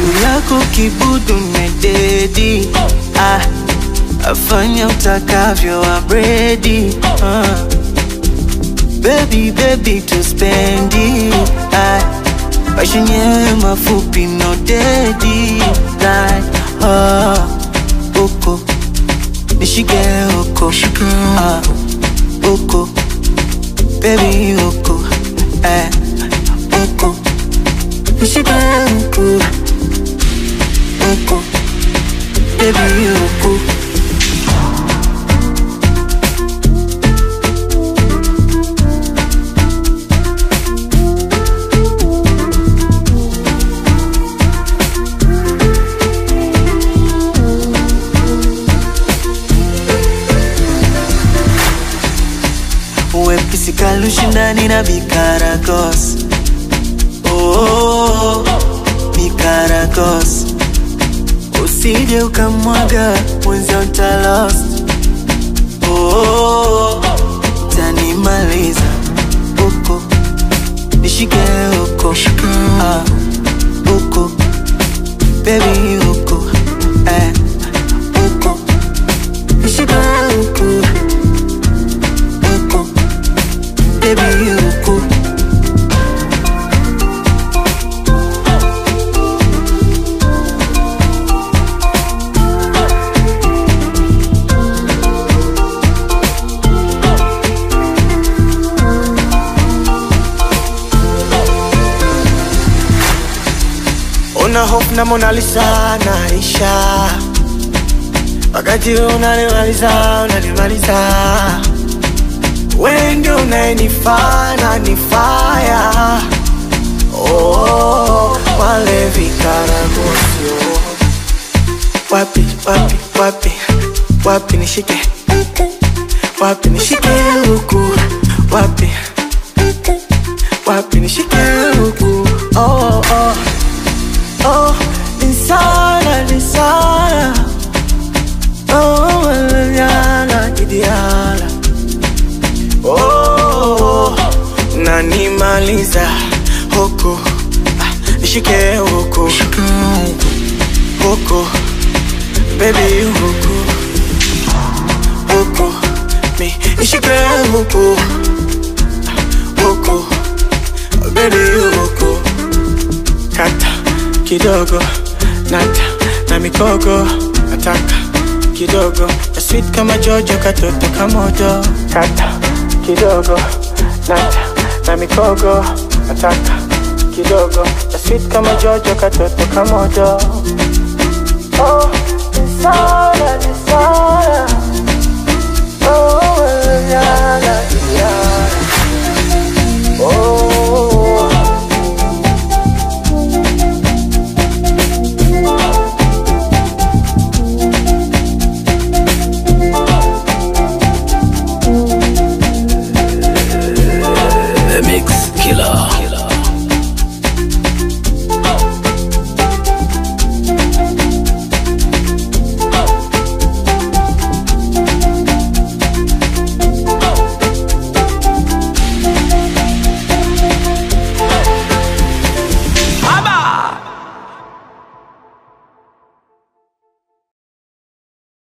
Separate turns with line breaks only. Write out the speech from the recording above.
juu yako kibudu mededi ah, afanya utakavyo abredi ah. Baby, baby tuspendi ah, maisha yenyewe mafupi no dedi like, ah, uko nishike uko ah, uko baby uko eh, uko nishike uko uko baby uko wepesi kalushindani na bikaragos oh, bikaragos usije ukamwaga mwenzio ntalost oh, tanimaliza uko nishike uko ah, uko bebi uko eh, uko nishike uko uko baby uko
Una hope na Mona Lisa naisha, wakati wewe unanimaliza unanimaliza, wewe ndio unayenifaa na nifaya. Oh, wale vikaragosio wapi wapi wapi wapi nishike wapi nishike huku wapi wapi nishike huku oh, oh. Oh, insana, insana. Oh, manana, kidiala. Oh, nanimaliza huku Ah, nishike huku huku baby huku huku mi nishike huku Ah, huku baby huku kata kidogo nata na mikogo nataka kidogo ya sweet kama jojo katoto kamodo kata kidogo nata na mikogo nataka kidogo ya sweet kama jojo katoto kamodo oh, nisana, nisana.